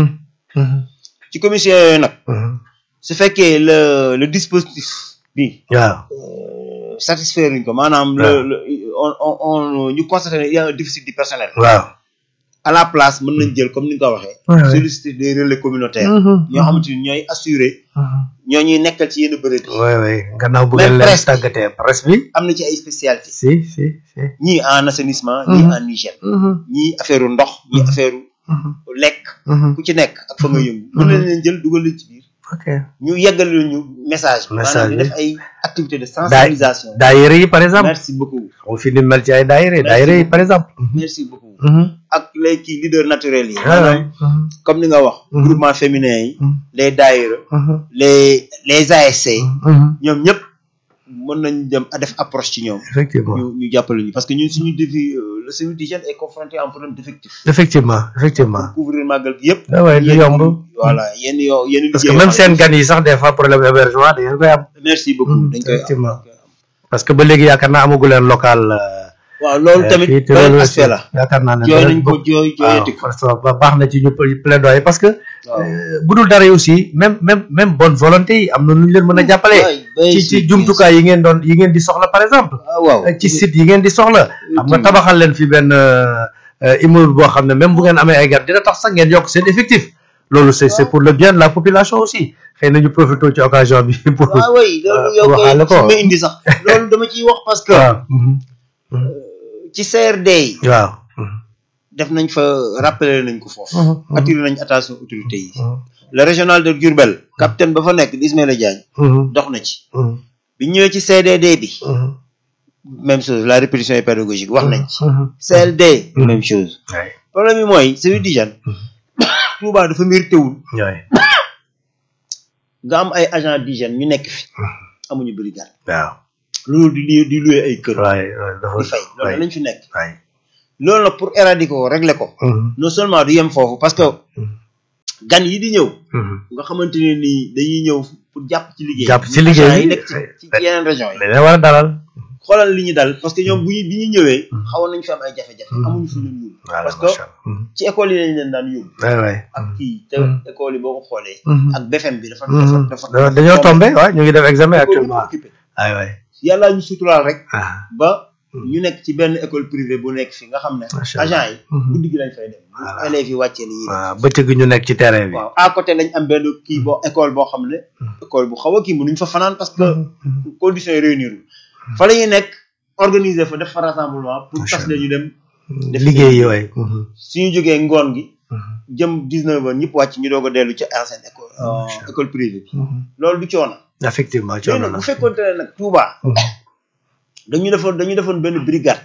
ci commission yooyu nag su fekkee le le dispositif bi waaw euh, satisfaire uñ ko maanaam le Waaw. le on on on ñu constaté ne il y a un déficit du personnel waaw. à la place mën nañ jël comme ni nga ko waxee Ouais, ouais. solliciter des relais communautaires ñoo xamante ni ñooy assurer ñoo ñuy nekkal ci yenn bërëb yi oui oui gannaaw bu Même ngeen leen presse bi. tàggatee presse bi. am na ci ay spécialité si si si. ñii en assainissement ñii en hygiène ñii affaire ndox ñii affaire lekk ku ci nekk ak fa nga yëngu mën nañ leen jël dugal leen ci biir ok ñu yeggal ñu message bi Message maanaam di bi. def ay activité de sensibilisation daayira yi par exemple. merci beaucoup on fi ni mel ci ay daayira yi daayira yi par exemple. merci beaucoup ak les kii leader naturel yi waaw maanaam comme ni nga wax Mhm. groupement féminin yi les daayira les les ASC ñoom ñëpp mën nañ dem a def approche ci ñoom effectivement ñu ñu jàppale ñu parce que ñun suñu défi euh, le service d'hygiène est confronté à un problème d'effectif effectivement effectivement. pour couvrir màggal gi yëpp ah ouais du yéen- yomb. voilà yenn yoo yenn parce que liggéey même yoo seen xam gan yi sax des fois problème hébergement da ngeen koy am. ne- merci beaucoup Mhm, dañ koy am effectivement. parce que ba léegi yaakaar naa amagu leen local. waaw loolu tamit fii te beneen loolu aspect la yaakaar naa ne. jooy danañ nañ ko bëgg- jooy jooyati ko waaw parce que ba- baax na ci ñu plaidoyer parce que. waaw euh, bu dul dara yi aussi même même même bonne volonté yi am na nu ñu leen mën a jàppale. waay, bay ci si- ci jumtukaay yi ngeen doon yi ngeen di soxla par exemple. ah waaw ci site yi ngeen di soxla. xam nga tabaxal leen fi benn euh, immeuble boo xam ne même bu ngeen amee ay gan dina tax sax ngeen yokk seen effectif. loolu c'est c'est pour le bien de la population aussi xëy na ñu profité ci occasion bi pour. waaw way loolu yow waxaale ko. koy ma indi sax loolu dama ciy wax parce que waaw. mhm. ci CRD yi waaw. def nañ fa rappeler nañ ko foofu Mhm, mhm. attiré nañ attention autorité yi le régional de Diourbel capitaine ba fa nekk di Ismaïla Diagne Mhm, dox na ci mhm, bi ñëwee ci CDD bi mhm. même chose la répétition est pédagogique wax nañ ci Mhm. CLD Mhm. même chose waay problème bi mooy service d'hygiène Touba dafa mérité wul waay nga am ay agent d'hygiène ñu nekk fi amuñu brigade waaw loolu di li di loué ay kër waay waay dafa di fay loolu waay lañ fi nekk waay loolu nag pour éradiquer ko régler ko non seulement du yem foofu parce que gan yi di ñëw nga xamante ne nii dañuy ñëw pour jàpp ci liggéey Jàpp ci liggéey agent yi bi. nekk ci ci yeneen région yi dañ leen war a dalal xoolal li ñu dal parce que ñoom bu ñu bi ñu ñëwee xawoon nañu fi am ay jafe-jafe Mhm. amuñu fi leen yóbbu voilà parce que macha allah ci école yi lañ leen daan yóbbu waay waay ak kii te Mhm. école yi boo ko xoolee Mhm. ak BFM bi dafa dafa Mhm. dafa Da- dañoo tombé waaw ñu ngi def examen école yëpp actuellement occupé waay waay yàlla ñu suturaal rek ah ba Mhm. ñu nekk ci benn école privée bu nekk fi nga xam ne Macha Allah. agent yi Mhm. guddi gi lañ fay dem bu Voilà. élèves yi wàccee ni ñuy def waaw bëccëg ñu nekk ci terrain bi waaw à côté lañ am benn kii boo école boo xam ne école bu xaw a kii mënuñ fa fanaan parce que conditions yi réunir fa la ñuy nekk organiser fa def fa rassemblement pour Macha tas leen ñu dem def liggéey yi waay suñu jógee ngoon gi jëm 19 heures ñëpp wàcc ñu doog a dellu ci ancienne école euh, Macha Allah. école privée bi loolu du coono effectivement léegi coono nag na bu fekkoonte ne nag Touba dañu defoon dañu defoon benn brigade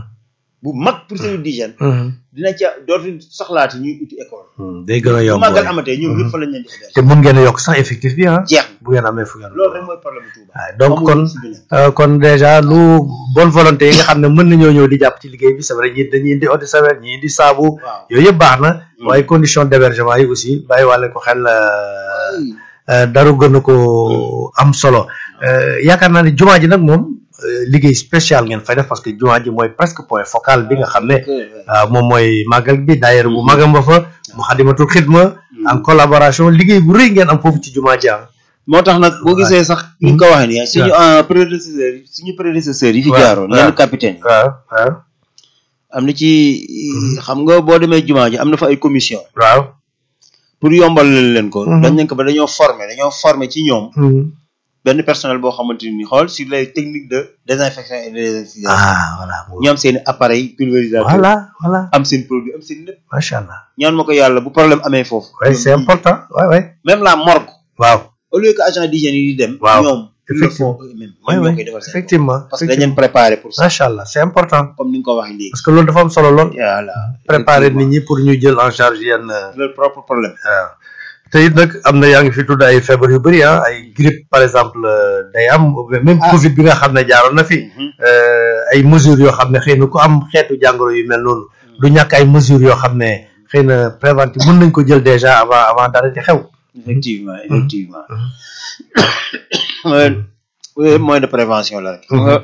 bu mag pour service d'hygiène dina ca dootu soxlaati ñuy uti école day gën a bu yomb màggal waay. amatee ñoom ñëpp fa lañ leen di héberger te mun ngeen a yokk sax effectif bi ah jeex na bu ngeen amee fu ngeen loolu rek mooy problème bu Touba waaw donc Amul kon si beneen. euh, kon déjà lu bonne volonté yi nga xam ne mën nañoo ñëw di jàpp ci liggéey bi c'est vrai ñi dañuy indi eau de javel ñi indi saabu waaw yooyu yëpp baax na Mm. waaye condition d'hébergement yi aussi bàyyi wàlle ko xel euh, Ay, euh, daru gën a ko am solo Euh, yaakaar naa ne jumaa ji nag moom euh, liggéey spécial ngeen fay def parce que jumaa ji mooy presque point focal bi nga xam ne que, waaw moom mooy màggal bi daayira bu magam ba fa mu xadimatul xidma en collaboration liggéey bu rëy ngeen am foofu ci jumaa ji ah moo tax nag boo gisee sax ni nga ko waxee nii suñu euh, prédécesseurs yi suñu prédécesseurs yi fi waaw, jaaroon waaw. yenn capitaine yi waaw waaw am na ci xam nga boo demee jumaa ji am na fa ay commission waaw pour yombal leen leen ko Mhm. dañ leen ko ba dañoo former dañoo former ci ñoom benn personnel boo xamante ni xool sur les techniques de désinfection et de désinfection ah voilà ñu am seen i appareil pulvérisateur voilà voilà am seen produit am seen lépp macha allah ñaan ma ko yàlla bu problème amee foofu oui c'est important ouais ouais même la morgue waaw au lieu que agent d'hygiène yi di dem Waaw. ñoom ils le font Effectivement. eux-mêmes oui ñoom ñoo oui koy defal seen bopp. effectivement parce que dañ leen préparé pour ça macha allah c'est important comme ni nga ko waxee léegi parce que loolu dafa am solo lool voilà préparer nit ñi pour ñu jël en charge yenn leur propre problème waaw te it nag am na yaa ngi fi tudd ay feebar yu bëri ah ay grippe par exemple euh, day am même Ah. Covid bi nga xam ne jaaroon na fi Mhm. euh, ay mesures yoo xam ne xëy na ku am xeetu jàngoro yu mel noonu du ñàkk ay mesures yoo xam ne xëy na préventive mën nañ ko jël déjà avant avant dara di xew. effectivement effectivement Mhm. mooy mooy moyen de prévention la rek xam nga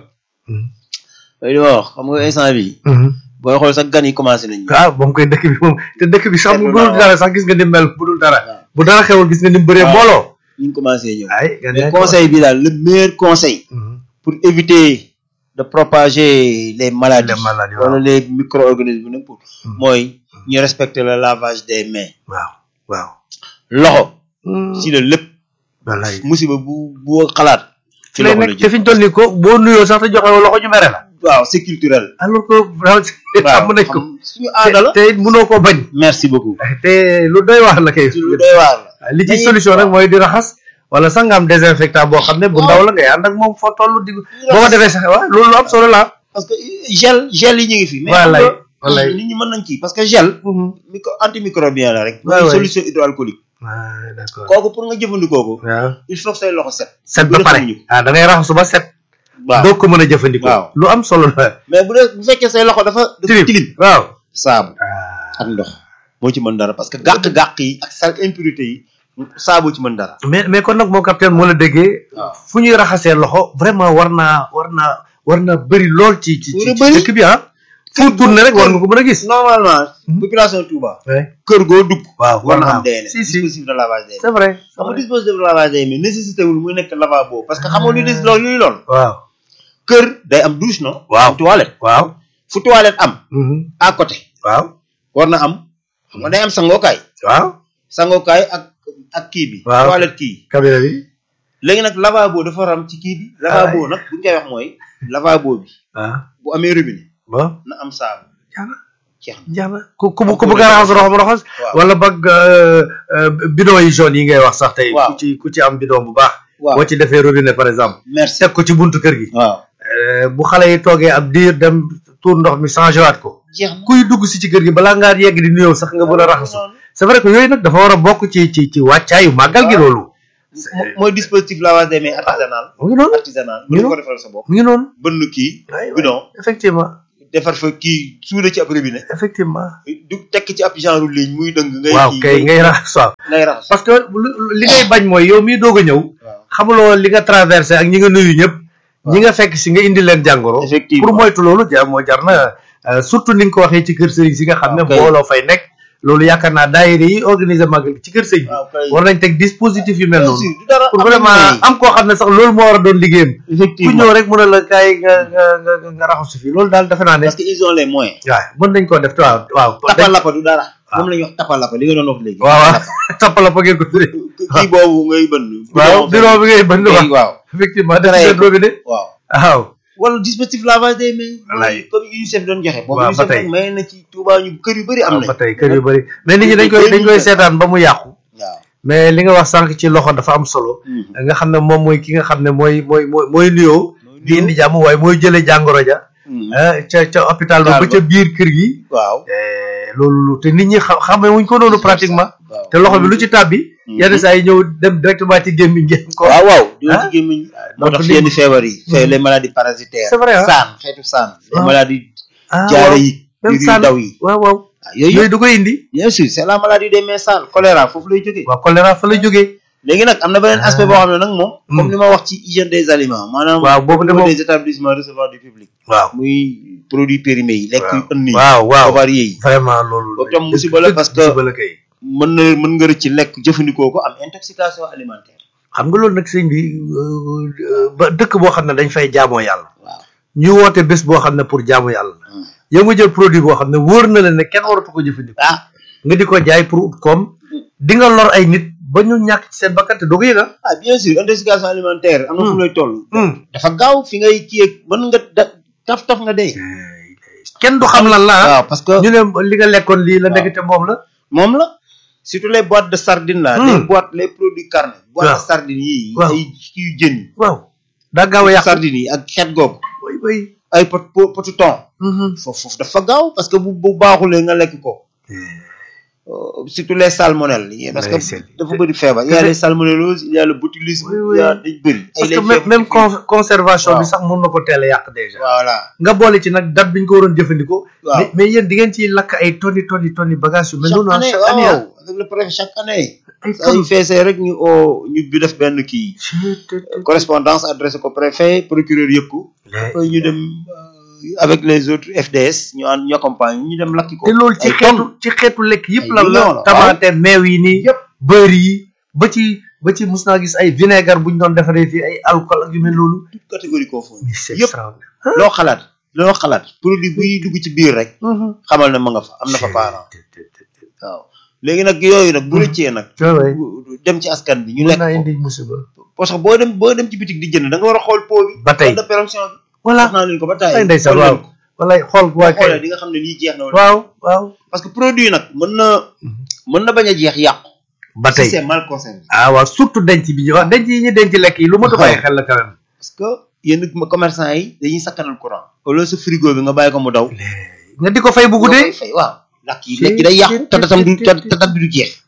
li ma wax xam nga instant bi booy xool sax gan yi commencé nañ ah moom koy dëkk bi moom te dëkk bi sax bu Seetlu dul naa dara sax gis nga ni mel bu dul dara waaw. bu dara xewul gis nga ni mu bëree waaw. mbooloo. ñu ngi commencé ñëw ay gan mais yaa conseil bi daal le meilleur conseil Mhm. pour éviter de propager les maladies Les maladies, wala waaw. les micro-organismes nag pour Mhm. mooy ñu respecter le lavage des mains waaw waaw. loxo ci la lépp wallaay. musiba bu bu xalaat ci ci lay loxo la nekk te jëm fi ñu toll nii ko boo nuyoo sax te joxe woo loxo ñu mere la. waaw c'est culturel alors que vraiment xam nañ ko. xam suñu aada la te te it mënoo koo bañ. merci beaucoup te lu doy waar la kay. ci lu doy waar la li ci dañuy- solution rek mooy di raxas wala sax nga am désinfectant boo xam ne bu ndaw la ngay ànd ak moom foo toll di boo ko defee sax waaw loolu lu am solo la. parce que gel gel yi ñu ngi fi mais Wallaay, xam nga, wallaay. nit ñi mën nañ kii parce que gel micro antimicrobien la rek Ouais, mooy ouais. solution hydroalcoolique waaw d'accord. kooku pour nga jëfandikoo ko waaw il faut que say loxo set set bu ba dee pare xamuñu ko. ah da ngay raxasu ba set. waaw doo ko mën a jëfandikoo. Waaw. lu am solo la. mais bu dee bu fekkee say loxo dafa dafa tilim waaw. saabu ak ndox moo ci mën dara parce que gàq-gàq yi ak sal impurité yi saabu ci mën dara mais mais kon nag moo capitaine moo la déggee. waaw fu ñuy raxasee loxo vraiment war naa war naa war naa bëri lool ci ci War a ci bëri. dëkk bi ah. fu tourné rek war nga ko mën a gis. normalement population Touba Ouais. kër goo dugg waaw war na am DN si si dispositif de lavage des mains c'est vrai. c'est xam nga vrai. dispositif de lavage des mains nécessité wul muy nekk lavabo parce que xamoo lu des loolu luy lool waaw kër day am douche non Waaw. am toilette waaw. fu toilette am Mhm. à côté waaw war na am xam nga day am sangookaay waaw. sangookaay ak ak kii bi Waaw. toilette kii cabinet bi. léegi nag lavabo dafa war a am ci kii bi lavabo nag bu ñu koy wax mooy lavabo bi ah bu amee robinet bon. na am saabu jaana jeex na jaana ku ku ku bëgg a raxas roxam raxas. waaw wala bëgg euh, euh, bidon yi jaune yi ngay wax sax tey. Waaw. ku ci ku ci am bidon bu baax. waaw boo ci defee robinet par exemple. merci teg ko ci buntu kër gi. waaw Euh, bu xale yi toogee ab diir dem tuur ndox mi changé waat ko. jeex na kuy dugg si ci kër gi balaa ngaa yegg di nuyoo sax nga mën a raxasu. c'est vrai que yooyu nag dafa war a bokk ci ci ci wàccaayu màggal gi loolu. mo- mooy dispositif lavage des mains artisanal mu ngi noonu artisanal Ñu mën nga noonu. ko defal sa bopp mu ngi noonu bënn kii waay waay bidon effectivement defar fa kii suude ci ab robinet effectivement du tekk ci ab genre ligne muy dëng ngay waaw kii kay ngay raxas waaw ngay raxas parce que lu- li ngay bañ mooy yow mii doog a ñëw waaw xamuloo li nga traversé ak ñi nga nuyu ñëpp ñi nga fekk si nga indi leen jàngoro effectivement pour moytu loolu jar moo jar na euh, surtout ni nga ko waxee ci kër sëriñ si nga xam ne waaw kay. mbooloo fay nekk loolu yaakaar naa daayira yi organiser màggal gi ci kër sëriñ bi waaw kay war nañ teg dispositif yu mel bien noonu sûr du dara pour am vraiment nañu am koo xam ne sax loolu moo war a doon liggéeyam ku effectivement ñëw rek mën a la kaay nga nga nga nga nga raxasu fi loolu daal defe naa ne parce que ils ont les moyens waaw mën nañ koo def waaw waaw tapalapa du dara moom la ñuy wax tapalapa li nga doon wax léegi waaw waaw toppala fa ngeen ko tuddee kii boobu ngay bënn waaw bureau bi ngay bënd wax waaw effectivement def Créé seen ko. robinet waaw waaw wala dispositif lavage des mains Wallaay. comme UNICEF doon joxe boobu Waaw, ba UNICEF tey. nag may na ci Touba ñu kër yu bëri am waaw nañ ba tey kër yu bëri mais nit ñi dañ koy dañ koy seetaan ba mu yàqu waaw mais li nga wax sànq ci loxo dafa am solo nga xam ne moom mooy ki nga xam ne mooy mooy mooy mooy nuyoo di indi jàmm waaye mooy jëlee jàngoro ja ah, ca ca hôpital ba ba Hôpital ca biir kër gi waaw Eh, loolu lu te nit ñi xam xamee wuñ ko noonu pratiquement waaw te loxo bi lu ci tàbbi yenn saa yi ñëw dem directement ci gémmiñ ngeen ko waaw waaw di Ah. ci gémmiñ moo donc tax li- yenn feebar yi fait les maladies parasitaires C'est vrai, ah. saan xeetu saan les Ah. maladies ah jaare waaw yi même biir yu saan daw yi waaw waaw ah, yooyu yooyu yëpp du koy indi bien sûr c'est la maladie des mains sales choléra foofu lay jógee waaw choléra fa la jógee léegi nag am na beneen Ah. aspect boo xam ne nag moom Hmm. comme li ma wax ci hygiène des aliments maanaam waaw boobu de au niveau moom des établissements recevant du public waaw muy produits périmés yi lekk yu ënn yi waaw waaw avarié yi vraiment loolu Boobu tam musiba la parce que- musiba la kay mën na mën nga rëcc lekk jëfandikoo ko am intoxication alimentaire xam nga loolu nag sëñ bi euh, ba dëkk boo xam ne dañ fay jaamoo yàlla waaw ñu woote bés boo xam ne pour jaamu yàlla la yow nga jël produit boo xam ne wóor na la ne kenn waratu ko jëfandikoo ah nga di ko jaay pour ut koom di nga lor ay nit ba ñu ñàkk ci seen bakkan te doo ko yëg ah. ah bien sûr intoxication alimentaire am na fu Hmm. lay toll Hmm. dafa gaaw fi ngay kiyee mën nga da taf taf nga dee kenn du xam lan la ah. waaw parce que ñu ne li nga lekkoon lii la waaw. nekk te moom la. moom la surtout les boîtes de sardines là Hmm. les boîtes les produits carnés boîtes Waaw. de sardines yi Waaw. ay kii yu jën yi waaw daa gaaw a yàq. sardines yi ak xeet googu way way. ay pot pot potu thon foofu foofu dafa gaaw parce que bu bu baaxulee nga lekk ko Euh, surtout les salmonelles yi parce que Ouais, c'est- dafa bëri feebar il y a les salmonelloses il y a le botulisme Oui, il y a oui. dañ bëri ay parce les que même feebar- même con- conservation bi Waaw. sax mën na ko teel a yàq déjà. voilà nga boole ci nag date bi ñu ko waroon jëfandikoo. waaw mais mais yéen di ngeen ciy lakk ay tonni tonni tonni bagage yu mel chaque noonu ah année chaque année ah. waaw avec le préfet chaque année ay saa yu feesee rek ñu oo ñu bi def benn kii tonnes. correspondance adressé ko préfet procureur yëg ko après ñu dem euh, avec les autres FDS ñu ànd ñu accompagne ñu dem lakki ko te loolu ci ay xeetu tonnes. ci xeetu lekk yëpp Ay lan millions la la, tamaate meew yi nii Yëpp. beurre yi ba ci ba ci mus naa gis ay vinaigre bu ñu doon defaree fii ay alcool ak yu mel noonu toute catégorie confondue mais c'est yëpp extraordinaire loo xalaat loo xalaat produit buy dugg ci biir rek xamal ne ma nga fa am na fa parent waaw léegi nag yooyu nag bu rëccee nag waay dem ci askan bi ñu mën lekk naa ko indi musiba parce que boo dem boo dem ci bitik di jënd da nga war a xool pot bi ba tey code de péremption bi voilà wax naa leen ko ba taay ay ndeysaan waaw walay xool waa boo xoolee kay di nga xam ne lii jeex na wala waaw waaw parce que produit nag mën na mën na bañ a jeex yàqu ba si tey c'est mal conservé ah waaw surtout denc bi ñu wax denc yi ñu denc lekk yi lu ma ta bàyyi xel la quand même parce que yenn commerçant yi dañuy sakkanal courant au lieu sa frigo bi nga bàyyi ko mu daw nga di ko fay bu nga guddee koy fay waaw lakk yi lekk yi day yàqu te datam du te te dat bi du jeex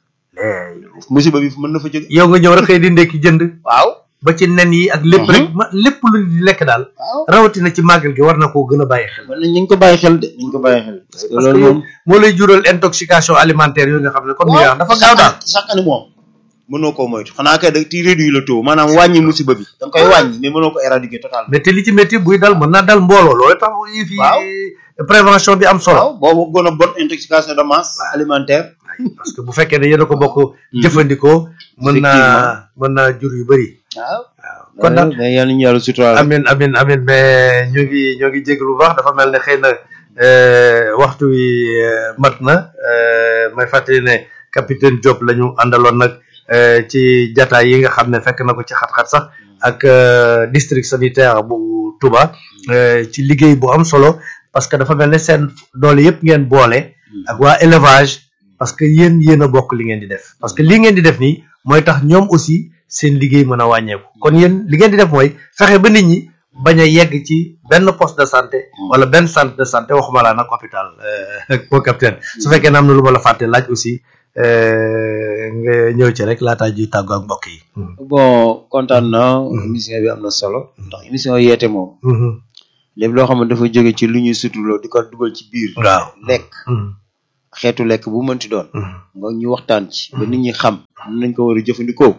musiba bi mën na fa jóge yow nga ñëw rek xëy di ndekki jënd waaw ba ci nen yi ak lépp rek ma lépp lu di lekk daal waaw rawatina ci màggal gi war na koo gën a bàyyi xel man nañ ko bàyyi xel de nañ ko bàyyi xel parce que parce que loolu yow moom moo lay jural intoxication alimentaire yooyu nga xam ne comme ni nga wax dafa gaaw daal chaque année moom mënoo koo moytu xanaa kay da ti réduire le taux maanaam wàññi musiba bi da nga koy wàññi mais mënoo ko éradiquer totalement mais te li ci métti buy dal mën naa dal mbooloo loolu tax yi fi Waaw. prévention bi am solo waaw boobu gën a bonne intoxication de masse alimentaire parce que bu fekkee ne yéen a ko bokk jëfandikoo mën naa mën naa jur yu bëri waaw waaw kon daal mais yal nañu yàlla suturaal amin amin amin mais ñu ngi ñoo ngi jégg lu baax dafa mel ne xëy na euh, waxtu wi euh, mat na euh, may fàttali ne capitaine Diop la ñu àndaloon nag euh, ci jataay yi nga xam ne fekk na ko ci xat-xat sax ak euh, district sanitaire bu Touba euh, ci liggéey bu am solo parce que dafa mel ne seen doole yëpp ngeen boole ak waa élevage parce que yéen yéen a bokk li ngeen di def parce que li ngeen di def nii mooy tax ñoom aussi seen liggéey mën a wàññeeku kon yéen li ngeen di def mooy fexe ba nit ñi bañ a yegg ci benn poste de santé wala benn centre de santé waxuma laa nag hôpital euh, mon capitaine su fekkee ne am na lu ma la fàtte laaj aussi euh, nga ñëw ci rek laataa ji tàggu ak mbokk yi. bon kontaan na émission bi am na solo ndax émission yeete moom lépp loo xam ne dafa jóge ci lu ñuy suturloo di ko dugal ci biir waaw. lekk xeetu lekk bu mënti doon nga ñu waxtaan ci ba nit ñi xam nañ ko war a jëfandikoo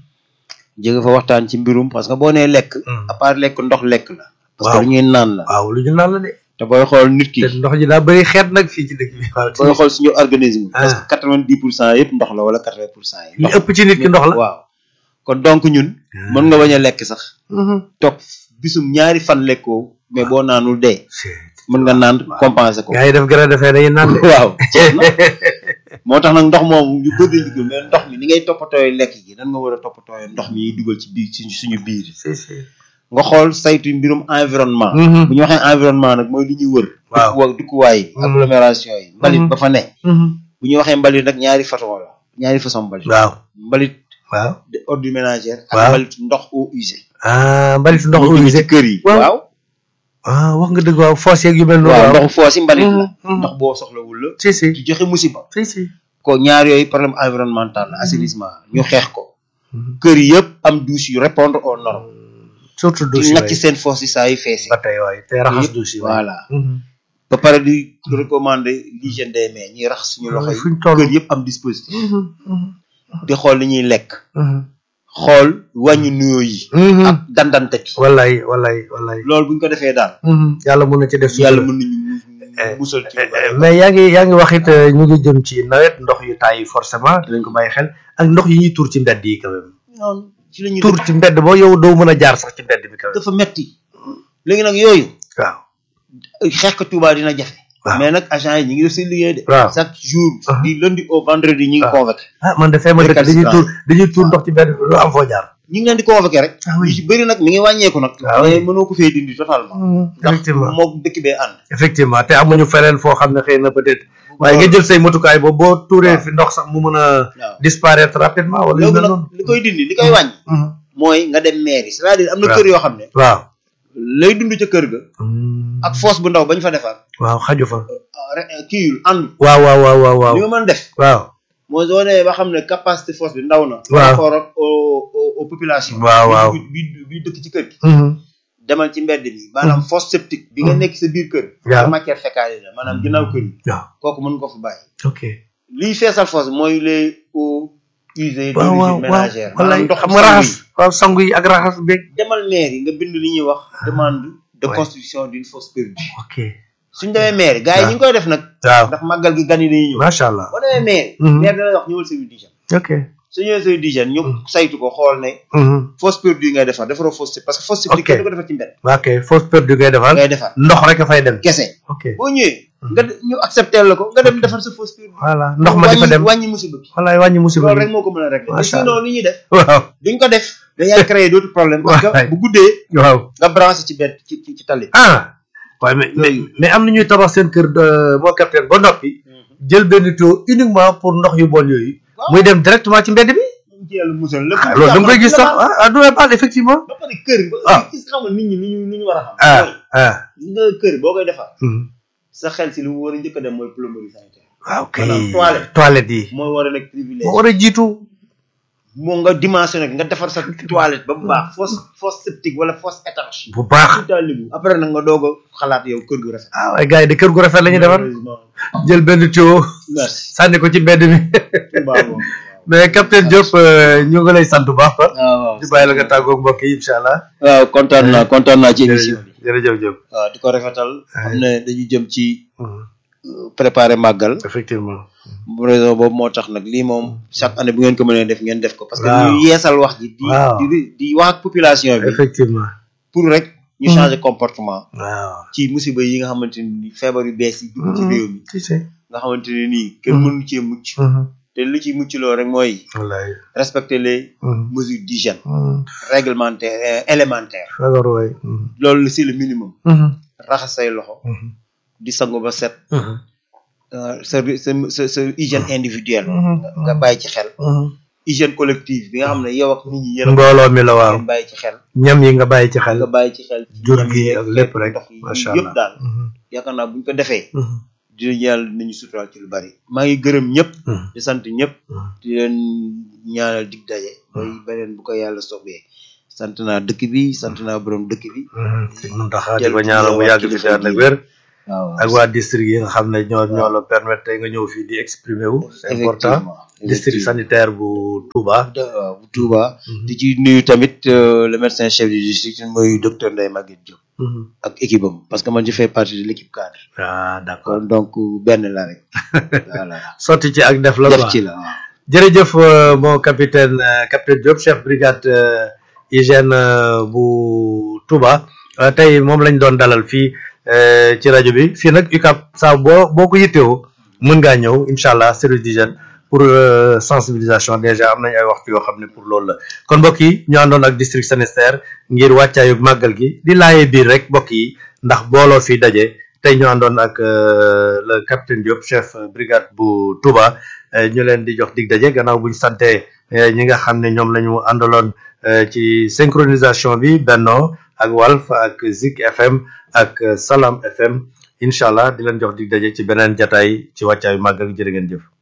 jóge fa waxtaan ci mbirum parce que boo nee lekk à part lekk ndox lekk la parce que Waaw. lu ñuy naan la waaw lu ñu naan la de. te booy xool nit ki te ndox ji daa bëri xeet nag fii ci dëkk bi. waaw booy xool suñu organisme Ah. parce que quatre vingt dix pour cent yëpp ndox la wala quatre vingt pour cent yi li ndox ëpp ci nit ki ndox la. waaw kon donc ñun mën nga bañ a lekk sax toog bisum ñaari fan lekkoo mais boo naanul dee mën nga naan compenser ko gaa yi def gën a defee dañuy naan de. waaw jeex na moo tax nag ndox moom ñu bëri dañu ko mais ndox mi ni ngay toppatooy lekk gi dan nga war a toppatooy ndox mi ñuy dugal ci biir ci suñu biir si si. nga xool saytu mbirum environnement Mhm. bu ñu waxee environnement nag mooy li ñuy wër Waaw. dëkkuwa dëkkuwaay yi Mhm. agglomération yi mbalit Mhm. ba fa ne bu ñu waxee mbalit nag ñaari façon la ñaari façon mbalit waaw. mbalit waaw. de ordure ménagère ak Waaw. mbalit ndox eau usée ah mbalitu ndox ñu jóge usé. ci kër yi Waaw. waaw ah wax nga dëgg waaw foos yeeg yu mel noonu. waaw ndoxu foos yi mbalit la Mhm. ndox boo soxlawul la si si. di joxe musiba si si. ko ñaar yooyu problème environnemental la assainissement ñu xeex ko kër yëpp am douche yu répondre aux normes surtout di douche ngacc yi. seen foos yi saa yu feesi ba tey waay te raxas Yëpp, douche yi. voilà ba pare di recommander l'hygiène des mains ñuy raxas suñu loxo yi fu ñu toll. kër yëpp am dispositif di xool li ñuy lekk xool wàññi nuyoo yi ak dandante gi wallaay wallaay wallaay. loolu buñ ko defee daal yàlla mun na ci def. yàlla sutura. mën nañu mu- musal ci lu bari. mais yaa ngi yaa ngi wax it euh, ñu ngi jëm ci nawet ndox yu taay forcément dinañ ko bàyyi xel ak ndox yi ñuy tuur ci mbedd yi quand même. noonu ci la ñuy tuur ci mbedd boo yow doo mën a jaar sax ci mbedd bi quand même. dafa metti léegi nag yooyu waaw. xeex ko Touba dina jafe Waaw. mais nag agent yi ñu ngi def seen liggéey de Waaw. chaque jour Ah. du lundi au vendredi ñu ngi Ah. convoqué ah man de fee ma dëkk dañuy Récalcitrant. tuur dañuy tuur ndox ci mbedd bi doo am foo jaar. ñu ngi leen di convoqué rek Ah oui. yu ci bëri nag mi ngi wàññeeku nag Ah oui. mais mënoo ko fee dindi totalement ndax effectivement moo dëkk bee ànd effectivement te amuñu feneen foo xam ne xëy na peut-être waaye nga jël say motukaay boobu boo tuuree fi ndox sax mu mën a waaw disparaître rapidement wala yu léegi mel nag noonu. li koy dindi li koy wàññi Mhm. mooy nga dem mairie c'est-à-dire am na Waaw. kër yoo xam ne waaw. lay dund ca kër ga ak fosse bu ndaw bañ fa defar waaw xaju fa. re- kii yul ànd waaw waaw waaw waaw waaw. li nga mën def waaw. mooy soo demee ba xam ne capacité fosse bi ndaw na par Waaw. rapport ak aux aux- aux populations Waaw, waaw. bi bi bi dëkk ci kër gi Mhm. demal ci mbedd mi maanaam fosse septique bi nga nekk sa biir kër Waaw. sa matière fécale la maanaam ginnaaw kër yi waaw. kooku mën nga ko fa bàyyi ok. liy feesal fosse mooy les eaux usées waaw waaw d'origine waaw ménagère wallaay maanaam ndox xam nga raxas waaw sangu yi ak raxas beeg. demal mairie nga bind li ñuy wax demande de Ouais. construction d'une fosse perdue ok. suñ demee mairie gars yi ñu ngi koy def nag waaw ndax màggal gi gan yi dañuy ñëw macha allah. boo demee mairie Mhm. maire da lay wax ñëwal service d'hygiène ok. su ñëwee service d'hygiène ñu saytu ko xool ne Mhm. fosse perdue ngay defar defaroo fosse septique parce que fosse septique Ok. kenn du ko defar ci mbedd ok fausse perdue ngay defal ngay defar ndox rek a fay dem. kese ok boo ñëwee nga de- ñu accepté la ko nga dem defar sa fosse perdue voilà ndox ma di fa wàññi- dem wàññi musiba bi wallaay wàññi musiba loolu bi rek moo ko mën a régler Macha mais sinon li ñuy def waaw duñ ko def dañuy créer d'autres problèmes parce Ouais. que bu guddee waaw nga branché ci bedd ci ci ci tali ah waaye mais mais mais am na ñuy tabax seen kër euh, moo capitaine ba noppi jël benn tuyau uniquement pour ndox yu bon yooyu muy dem directement ci mbedd bi ñu ci yàlla musal lépp ah loolu da nga koy gis sax ah ah du la baal effectivement ba pare kër Ah. ba gis xam nga nit ñi li ñu li ñu war a xam ah mooy ah gis nga kër boo koy defar mhm. sa xel si lu mu war a njëkk a dem mooy plomberie sanitaire waaw ok Maanaam toilette. toilette yi mooy war a nekk privilège moo war a jiitu moo nga dimensionné nga defar sa toilette ba mu baax fosse fosse septique wala fosse étanche bu baax tout à libu après nag nga doog a xalaat yow kër gu rafet ah waaye gars yi de kër gu rafet la ñuy defar Malheureusement. jël benn tuyau merci sànni ko ci mbedd mi Touba moom mais capitaine Diop euh, ñu ngi lay sant bu baax waaw waaw di bàyyi la nga tàggoog mbokk yi incha allah waaw kontaan naa kontaan naa ci émission jërëjëf bi jërëjëf Diop waaw di ko rafetal xam ne dañu jëm ci Mhm. euh, préparer màggal effectivement raison boobu moo tax nag lii moom chaque année bu ngeen ko mënee def ngeen def ko parce que Waaw. ñu yeesal wax ji di Waaw. di di wax ak population bi effectivement pour rek ñu Mhm. changer comportement waaw ci musiba yi nga xamante ni feebar yu bees yi dugg ci réew mi si si nga xamante ne nii kenn Mhm. mënu cee mucc Mhm. te li ci mucc loo rek mooy wallaay respecter les Mhm. mesures d'hygiène Mhm. réglementaires euh, élémentaires feebar waay Mhm. loolu c'est le minimum Mhm. raxas say loxo Mhm. di sangu ba set Mhm. euh, sa sa sa sa hygiène individuelle Mhm. nga bàyyi ci xel Mhm. hygiène collective bi nga xam ne yow ak nit ñi yéen a mbooloo mi la waaw ngeen bàyyi ci xel ñam yi nga bàyyi ci xel nga bàyyi ci xel ci jur ñam gi yi ak lépp rek ndox yi macha yëpp allah daal Mhm. yaakaar naa bu ñu ko defee Mhm. dinañ yàlla dinañu suturaal ci lu bari maa ngi gërëm ñëpp di sant ñëpp di leen ñaanal dig daje mooy beneen bu ko yàlla sobee sant naa dëkk bi sant naa borom dëkk bi si mun taxaa di ko ñaanal mu yàgg fi te ànd ak wér waaw ak waa district yi nga xam ne ñoo ñoo la permettre tey nga ñëw fii di exprimer wu c'est important effectivement district sanitaire bu Touba waaw bu Touba di ci nuyu tamit euh, le médecin chef du district mooy docteur Ndeye Maguette Diop ak équipe am parce que man je fais partie de l'équipe cadre ah d'accord kon donc benn la rek voilà sotti ci ak def la def quoi ci la waaw jërëjëf euh, mon capitaine euh, capitaine Diop chef brigade euh, hygiène euh, bu Touba Euh, tey moom lañ doon dalal fii euh, ci rajo bi fii nag UCAB saa boo boo ko yittewoo mën ngaa ñëw incha allah service d'hygiène pour euh, sensibilisation déjà am nañ ay waxtu yoo xam ne pour loolu la kon mbokk yi ñu àndoon ak district sanitaire ngir wàccaayu màggal gi di laajee biir rek mbokk yi ndax booloo fi daje tey ñu àndoon ak euh, le capitaine Diop chef euh, brigade bu Touba euh, ñu leen di jox dig daje gannaaw buñ sante euh, ñi nga xam ne ñoom la ñu àndaloon euh, ci synchronisation bi Benno ak Walf ak Zik FM ak euh, Salam FM incha allah di leen jox dig daje ci beneen jataay ci wàccaayu màggal jërë ngeen jëf